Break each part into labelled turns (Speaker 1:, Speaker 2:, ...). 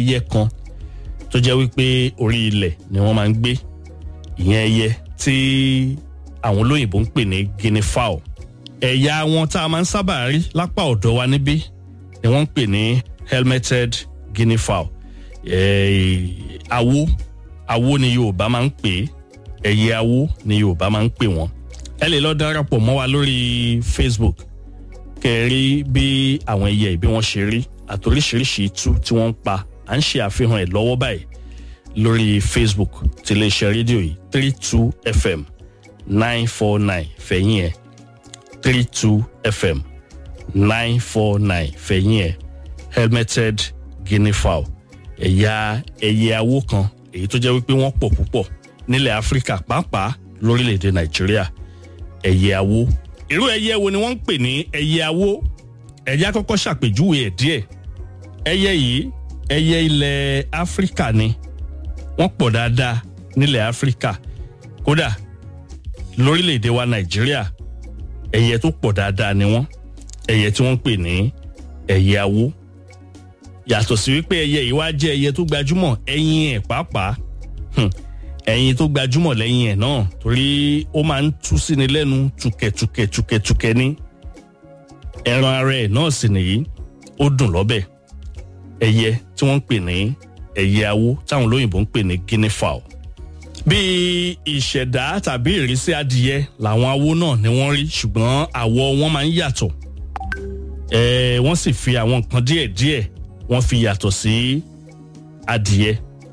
Speaker 1: ẹyẹ kan tó jẹ́ wípé orí ilẹ̀ ni wọ́n máa ń gbé ìyẹn ẹyẹ tí àwọn olóyìnbó ń pè ní guinea fowl ẹ̀yà wọn tá a máa ń sábà rí lápá ọ̀dọ̀ wa níbí ni wọ́n ń pè ní helmeted guinea fowl awo awo ni Yorùbá máa ń pè é ẹyẹ awo ni Yorùbá máa ń pè wọ́n ẹ lè lọ darapọ̀ mọ́ wa lórí Facebook kẹrí bí àwọn ẹyẹ ìbí wọn ṣe rí àtòríṣiríṣi itú tí wọ́n ń pa à ń ṣe àfihàn ẹ̀ lọ́wọ́ báyìí lórí Facebook ti iléeṣẹ́ rédíò yìí three two FM nine four nine fẹ̀yìn ẹ̀ three two FM nine four nine fẹ̀yìn ẹ̀ helmeted guinea fowl ẹ̀yà ẹyẹ awó kan èyí tó jẹ́ wípé wọ́n pọ̀ púpọ̀ nílẹ̀ Áfíríkà pàápàá lórílẹ̀‐èdè Nàìjíríà ẹyẹ awó irú ẹyẹ wo ni wọ́n ń pè ní ẹyẹ awó ẹyẹ àkọ́kọ́ ṣàpèjúwe ẹ̀ díẹ̀ ẹyẹ yìí ẹyẹ ilẹ̀ Áfíríkà ni wọ́n pọ̀ dáadáa nílẹ̀ Áfíríkà kódà lórílẹ̀‐èdè wa Nàìjíríà ẹyẹ tó pọ̀ dáadáa ni wọ́n ẹyẹ tí wọ́n ń pè ní ẹyẹ awó yàtọ̀ sí wípé ẹyẹ yìí wá jẹ́ ẹyẹ tó gbajúmọ̀ ẹyin ẹ̀ pàápàá ẹyin tó gbajúmọ̀ lẹ́yìn ẹ̀ náà torí ó máa ń tú sí ni lẹ́nu tukẹ̀tukẹ̀ tukẹ̀tukẹ̀ ní ẹran ara ẹ̀ náà sì nìyí ó dùn lọ́bẹ̀ ẹyẹ tí wọ́n ń pè ní ẹyẹ awó táwọn olóyìnbó ń pè ní guinea fowl bí ìṣẹ̀dá tàbí ìrísí adìyẹ làwọn awó náà ni wọ́n rí ṣùgbọ́n àwọ̀ wọn máa ń yàtọ̀ ẹ̀ wọ́n sì fi àwọn nǹkan díẹ̀díẹ̀ wọ́n fi yàtọ̀ sí adìyẹ.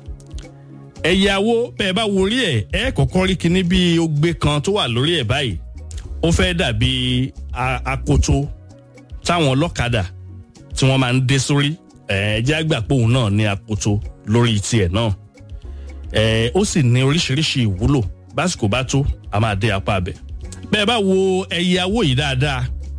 Speaker 1: ẹyẹ awó bẹ́ẹ̀ bá wo orí ẹ̀ ẹ́ kọ́kọ́ rí kinní bí ogbe kan tó wà lórí ẹ̀ báyìí ó fẹ́ dàbí akoto táwọn ọlọ́kadà tí wọ́n máa ń dé sórí ẹ̀ jẹ́ àgbà pé òun náà ní akoto lórí tiẹ̀ náà ẹ̀ ó sì ní oríṣiríṣi ìwúlò básìkò bá tó a máa dé apá abẹ. bẹ́ẹ̀ bá wo ẹyẹ awó yìí dáadáa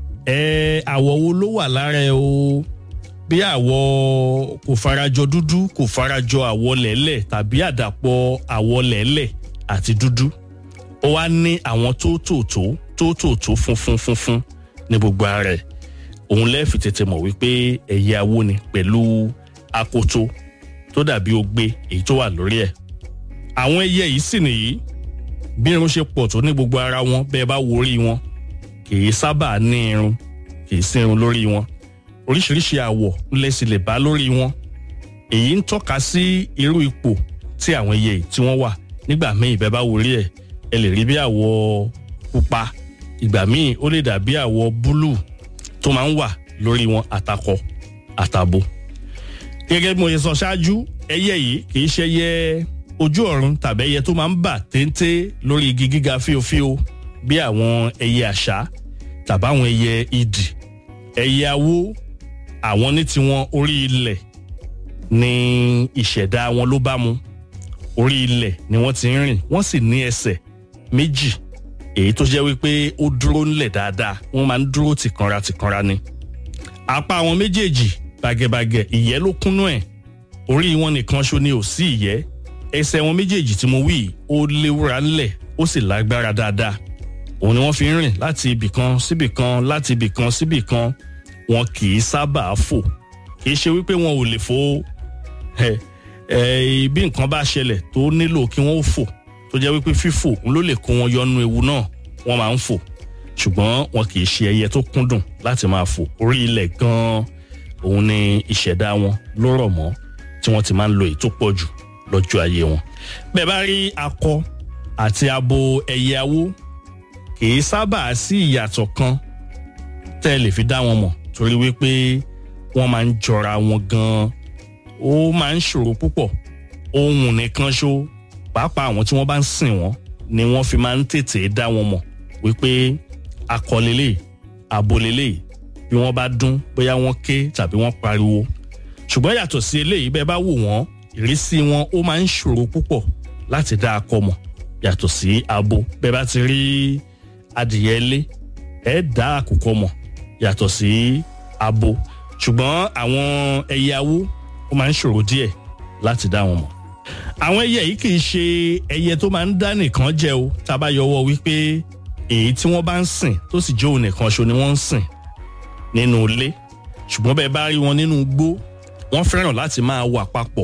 Speaker 1: ẹ̀ àwọ̀ wo ló wà lára ẹ̀ o bí àwọ̀ kò farajọ dúdú kò farajọ àwọ̀ lẹ́lẹ̀ tàbí àdàpọ̀ àwọ̀ lẹ́lẹ̀ àti dúdú ó wá ní àwọn tótótó tótótó funfun funfun ní gbogbo ara ẹ̀ òun lẹ́ẹ̀fì tètè mọ̀ wípé ẹyẹ awó ni pẹ̀lú akoto tó dàbí ogbe èyí tó wà lórí ẹ̀ àwọn ẹyẹ yìí sì nìyí bí irun ṣe pọ̀ tó ní gbogbo ara wọn bẹ́ẹ̀ bá wo orí wọn kì í sábà ní irun kì í sí irun lórí wọn oríṣiríṣi àwọ̀ lẹ́sìn lè bá lórí wọn èyí ń tọ́ka sí irú ipò tí àwọn ẹyẹ yìí tí wọ́n wà nígbà míì bẹ́ẹ̀ bá wòrí ẹ̀ ẹ lè rí bí àwọ̀ pupa ìgbà míì ó lè dàbí àwọ̀ búlù tó máa ń wà lórí wọn àtakọ àtabo. gẹ́gẹ́ bí mo ṣe sọ ṣáájú ẹyẹ yìí kì í ṣe ẹyẹ ojú ọ̀run tàbí ẹyẹ tó máa ń bà téńté lórí igi gíga fíofío bí àwọn ẹyẹ àṣá tàbí àwọn ẹyẹ idì ẹyẹ awó àwọn ní tiwọn orí ilẹ̀ ní ìṣẹ̀dá wọn ló bá mu orí ilẹ̀ ni wọ́n ti ń rìn wọ́n sì ní ẹsẹ̀ méjì èyí tó jẹ́ wípé ó dúró ńlẹ̀ dáadáa wọ́n máa ń dúró tìkanra tìkanra ni. apá àwọn méjèèjì bàgẹ̀bàgẹ̀ ìyẹ́ ló kúnnú ẹ̀ orí wọn nìkan ṣo ni ò sí ìyẹ́ ẹsẹ̀ wọn méjèèjì tí mo wí ó léwúra ńlẹ̀ ó sì lágbára dáadáa òun ni wọ́n fi ń rìn láti ibì kan síbì kan láti ibì kan síbì kan wọn kì í sábà fò kì í ṣe wípé wọn ò lè fò ẹ ẹ bí nǹkan bá ṣẹlẹ̀ tó nílò kí wọ́n ó fò tó jẹ́ wípé fífò ń ló lè kó wọn yọnu ewu náà wọ́n máa ń fò ṣùgbọ́n wọn kì í ṣe ẹyẹ tó kúndùn láti máa fò orí ilẹ̀ gan-an òun ni ìṣẹ̀dá wọn ló rọ̀ mọ́ tí wọ́n ti máa ń lo èyí tó pọ̀ jù lọ́jọ́ ayé wọn. bẹ́ẹ̀ bá rí akọ àti abo ẹyẹ awó kì í sábà sí ìyàtọ̀ kan tẹ́ ẹ lè fi dá wọn mọ̀ torí wípé wọ́n máa ń jọra wọn gan-an ó máa ń ṣòro púpọ̀ ohun nìkan ṣó pàápàá àwọn tí wọ́n bá ń sìn wọ́n ni wọ́n fi máa ń tètè dá wọn mọ̀ wípé akọ lélẹ̀ abo lélẹ̀ bí wọ́n bá dún bóyá wọ́n ké tàbí wọ́n pariwo ṣùgbọ́n yàtọ̀ sí eléyìí bẹ́ẹ̀ bá wò wọ́n ìrísí wọn ó máa ń ṣòro púpọ̀ láti dá akọ mọ̀ yàtọ̀ sí abo bẹ́ẹ̀ bá ti rí adìyẹ ilé ẹ̀ dá àkùkọ mọ̀ yàtọ̀ sí abo ṣùgbọ́n àwọn ẹyẹ awó ó máa ń ṣòro díẹ̀ láti dá wọn mọ̀. àwọn ẹyẹ yìí kì í ṣe ẹyẹ tó máa ń dá nìkan jẹ o tá a bá yọwọ́ wípé èyí tí wọ́n bá ń sìn tó sì jẹ́ òun nìkan ṣo ni wọ́n ń sìn nínú ilé ṣùgbọ́n bẹ́ẹ̀ bá rí wọn nínú igbó wọ́n fẹ́ràn láti máa wà papọ̀